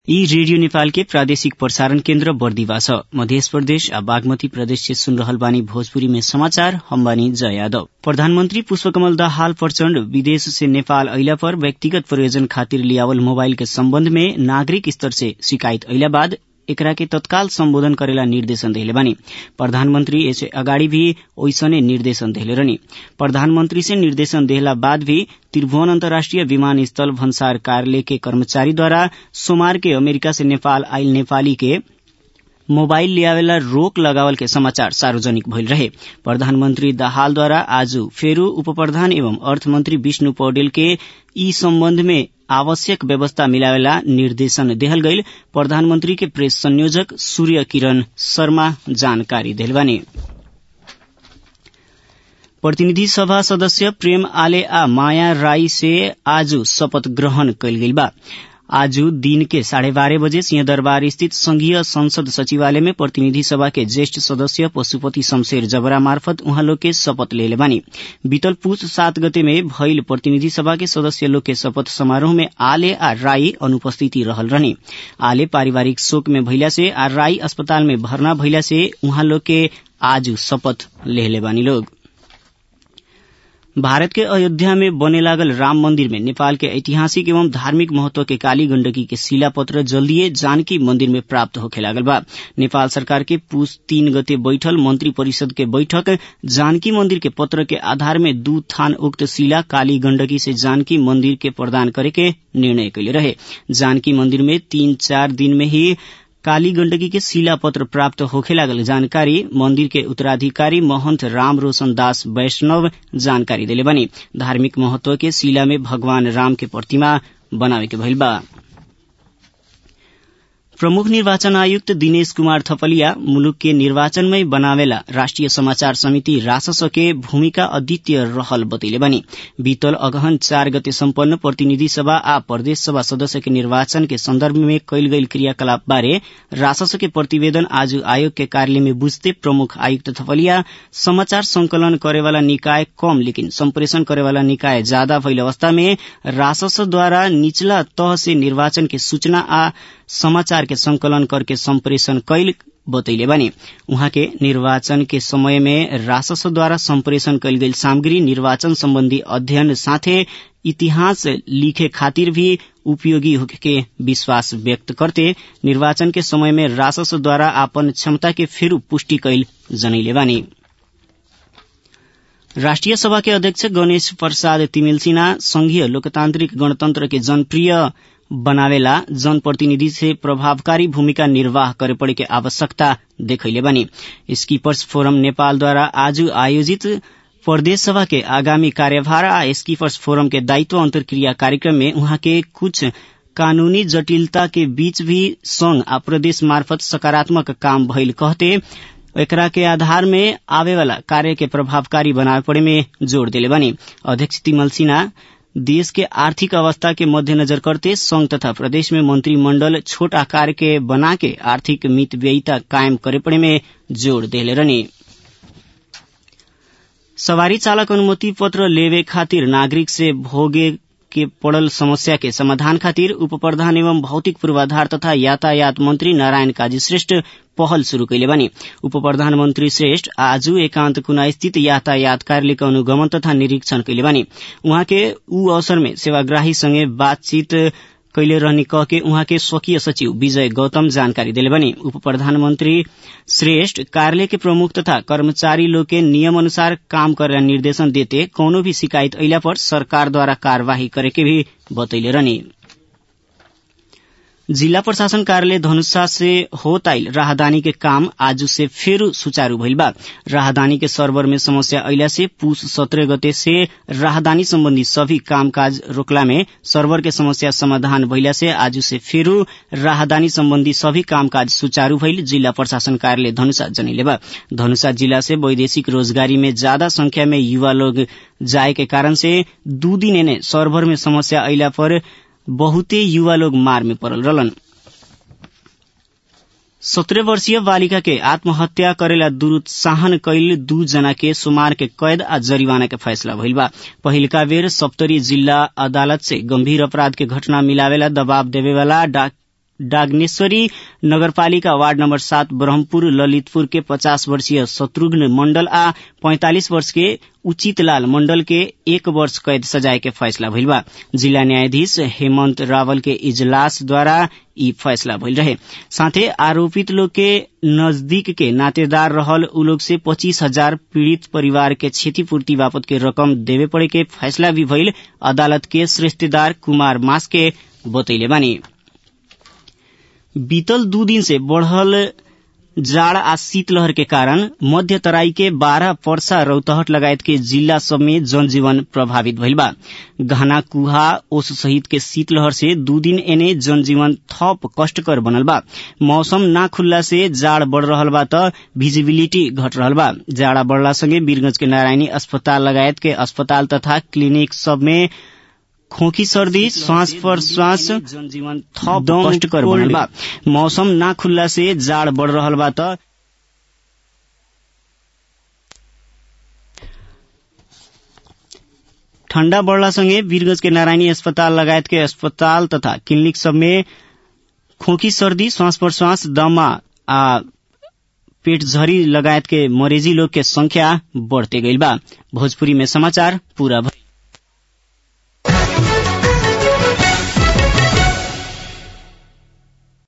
यी रेडियो नेपाल के प्रादेशिक प्रसारण केन्द्र बर्दिवा छ मध्य प्रदेश आ बागमती प्रदेश से सुन रहल बानी भोजपुरी में समाचार हम बानी जय यादव प्रधानमंत्री पुष्पकमल दाहाल प्रचण्ड विदेश से नेपाल अइला पर व्यक्तिगत प्रयोजन खातिर लियावल मोबाइल के सम्बन्ध में नागरिक स्तर से शिकायत अइला बाद एकरा के तत्काल सम्बोधन करेला निर्देशन देले बानी प्रधानमंत्री एसे अगाडि भी ओइसने निर्देशन देले रहनी प्रधानमंत्री से निर्देशन देहला बाद भी त्रिभुवन अन्तर्राष्ट्रिय विमानस्थल भन्सार कार्यालय के कर्मचारीद्वारा सोमवार के अमेरिका से नेपाल आइल नेपाली के मोबाइल लियावेला रोक लगावल के समाचार सार्वजनिक भइल रहे प्रधानमंत्री दाहालद्वारा आज फेरू उपप्रधान एवं अर्थमंत्री विष्णु पौडेल के ई सम्बन्ध में आवश्यक व्यवस्था मिलावेला निर्देशन देहल गईल प्रधानमंत्री के प्रेस संयोजक सूर्य किरण शर्मा जानकारी देल बानी प्रतिनिधि सभा सदस्य प्रेम आले आ माया राई से आज शपथ ग्रहण कयल गेल बा आज दिन के साढ़े बारह बजे सिंहदरबार स्थित संघीय संसद सचिवालय में प्रतिनिधि सभा के ज्येष्ठ सदस्य पशुपति शमशेर जबरा मार्फत उहाँ लोग के शपथ लेले बानी बीतल पुष सात गते में भइल प्रतिनिधि सभा के सदस्य लोग के शपथ समारोह में आले आ राई अनुपस्थिति रहल रहनी आले पारिवारिक शोक में भइला से आ राई अस्पताल में भर्ना भइला से उहाँ लोग के आज शपथ लेले बानी लोग भारत के अयोध्या में बने लागल राम मंदिर में नेपाल के ऐतिहासिक एवं धार्मिक महत्व के काली गंडकी के शिलापत्र जल्दीए जानकी मंदिर में प्राप्त होखे लागल बा नेपाल सरकार के पूस तीन गते बैठल मंत्री परिषद के बैठक जानकी मंदिर के पत्र के आधार में दू थान उक्त शिला काली गंडकी से जानकी मंदिर के प्रदान करे के निर्णय कैले रहे जानकी मंदिर में तीन चार दिन में ही काली गंडकी के शिला पत्र प्राप्त होखे लागल जानकारी मंदिर के उत्तराधिकारी महंत राम रोशन दास वैष्णव जानकारी देले बनी धार्मिक महत्व के शिला में भगवान राम के प्रतिमा बनावे के भइल बा प्रमुख निर्वाचन आयुक्त दिनेश कुमार थपलिया मुलुक के निर्वाचनमै बनावेला राष्ट्रिय समाचार समिति रासस के भूमिका अद्वितीय रहल बतैले बनी बीतल अगहन चार गते सम्पन्न प्रतिनिधि सभा आ प्रदेश सभा सदस्य के निर्वाचन के संदर्भ में कैल गईल क्रियाकलाप बारे रासस के प्रतिवेदन आज आयोग के कार्यालय में बुझते प्रमुख आयुक्त थपलिया समाचार संकलन करेवाला निकाय कम लेकिन सम्प्रेषण करेवाला निकाय ज्यादा भइल अवस्था में राससद्वारा निचला तह से निर्वाचन के सूचना आ समाचार के संकलन करके सम्प्रेषण कैल बतैले बानी उहाँ के निर्वाचन के समय में रासस द्वारा सम्प्रेषण कैल गेल सामग्री निर्वाचन सम्बन्धी अध्ययन साथे इतिहास लिखे खातिर भी उपयोगी होके के विश्वास व्यक्त करते निर्वाचन के समय में रासस द्वारा आपन क्षमता के फेरू पुष्टि कैल जनैले बानी राष्ट्रिय सभा के अध्यक्ष गणेश प्रसाद तिमिल सिन्हा संघीय लोकतान्त्रिक गणतन्त्र के जनप्रिय बनावेला जनप्रतिनिधि से प्रभावकारी भूमिका निर्वाह करे पड़े के आवश्यकता देखैले बनी स्कीपर्स फोरम नेपालद्वारा आज आयोजित प्रदेश सभा के आगामी कार्यभार आ स्कीपर्स फोरम के दायित्व अंतर्क्रिया कार्यक्रम में उहाँ के कुछ कानूनी जटिलता के बीच भी संघ आ प्रदेश मार्फत सकारात्मक काम भइल कहते एकरा के आधार में आवेवाला कार्य के प्रभावकारी बनावे पड़े में जोड़ दिले बनी अध्यक्ष तिमल सिन्हा देश के आर्थिक अवस्था के मध्यनजर करते संघ तथा प्रदेश में मंत्रिमंडल छोट आकार के बना के आर्थिक मितव्ययिता कायम करे पड़े में जोड़ देले रहनी सवारी चालक अनुमति पत्र लेवे खातिर नागरिक से भोगे के पड़ल समस्या के समाधान खातिर उप प्रधान एवं भौतिक पूर्वाधार तथा यातायात मंत्री नारायण काजी श्रेष्ठ पहल शुरू कैले बनी उप प्रधानमंत्री श्रेष्ठ आज एकांत कुना स्थित यातायात कार्यालय के अनुगमन तथा निरीक्षण कैले बनी उहाँ के ऊ अवसर में सेवाग्राही संगे बातचीत कैले रहनी कह के उहाँ के स्वकीय सचिव विजय गौतम जानकारी दिले बनी उप प्रधानमंत्री श्रेष्ठ कार्यालय के प्रमुख तथा कर्मचारी लोग के नियम अनुसार काम करे निर्देशन देते कौनो भी शिकायत अइला पर सरकार द्वारा कार्यवाही करे के भी बतैले रहनी जिला प्रशासन कार्यालय धनुषा से होत आइल राहदानी के काम आज से फिर सुचारू भइल बा राहदानी के सर्वर में समस्या अइला से पूस सत्रह गते से राहदानी संबंधी सभी कामकाज रोकला में सर्वर के समस्या समाधान भइला से आज से फिर राहदानी संबंधी सभी कामकाज सुचारू भइल जिला प्रशासन कार्यालय धनुषा जनैले बा धनुषा जिला से वैदेशिक रोजगारी में ज्यादा संख्या में युवा लोग जाए के कारण से दू दिन ने सर्वर में समस्या अइला पर बहुते युवा लोग मार में पड़ल रहलन सत्रह वर्षीय बालिका के आत्महत्या करेला दुरुत्साहन कैल दू जना के सुमार के कैद आ जरिवाना के फैसला भइल बा पहिलका बेर सप्तरी जिल्ला अदालत से गंभीर अपराध के घटना मिलावेला दबाव देवेवाला डाग्नेश्वरी नगरपालिका वार्ड नम्बर सात ब्रह्मपुर ललितपुर के पचास वर्षीय शत्रुघ्न मण्डल आ पैंतालिस वर्ष के उचित लाल मण्डल के एक वर्ष कैद सजाय के फैसला भइल बा जिला न्यायाधीश हेमंत रावल के इजलास द्वारा ई फैसला भइल रहे साथे आरोपित लोग के नजदीक के नातेदार रहल उ लोग से पच्चीस हजार पीड़ित परिवार के क्षतिपूर्ति बापत के रकम देवे पड़े के फैसला भी भइल अदालत के श्रेष्ठदार कुमार मास के बतैले बानी बीतल दू दिन से बढ़ल जाड़ आ शीतलहर के कारण मध्य तराई के बारह पर्सा रौतहट लगायत के जिला सब में जनजीवन प्रभावित भइल बा घना कुहा ओस सहित के शीतलहर से दू दिन एने जनजीवन थप कष्टकर बनल बा मौसम ना खुल्ला से जाड़ बढ़ रहल बा त विजिबिलिटी घट रहल बा जाड़ा बढ़ला संगे वीरगंज के नारायणी अस्पताल लगायत के अस्पताल तथा क्लिनिक सब में खोखी सर्दी श्वास पर श्वास जनजीवन थप कष्टकर बनल बा मौसम ना खुल्ला से जाड़ बढ़ रहल बा त ठण्डा बढ़ला संगे वीरगंज के नारायणी अस्पताल लगायत के अस्पताल तथा क्लिनिक सब में खोखी सर्दी श्वास प्रश्वास दमा आ पेट झरी लगायत के मरेजी लोग के संख्या बढ़ते गईल बा भोजपुरी में समाचार पूरा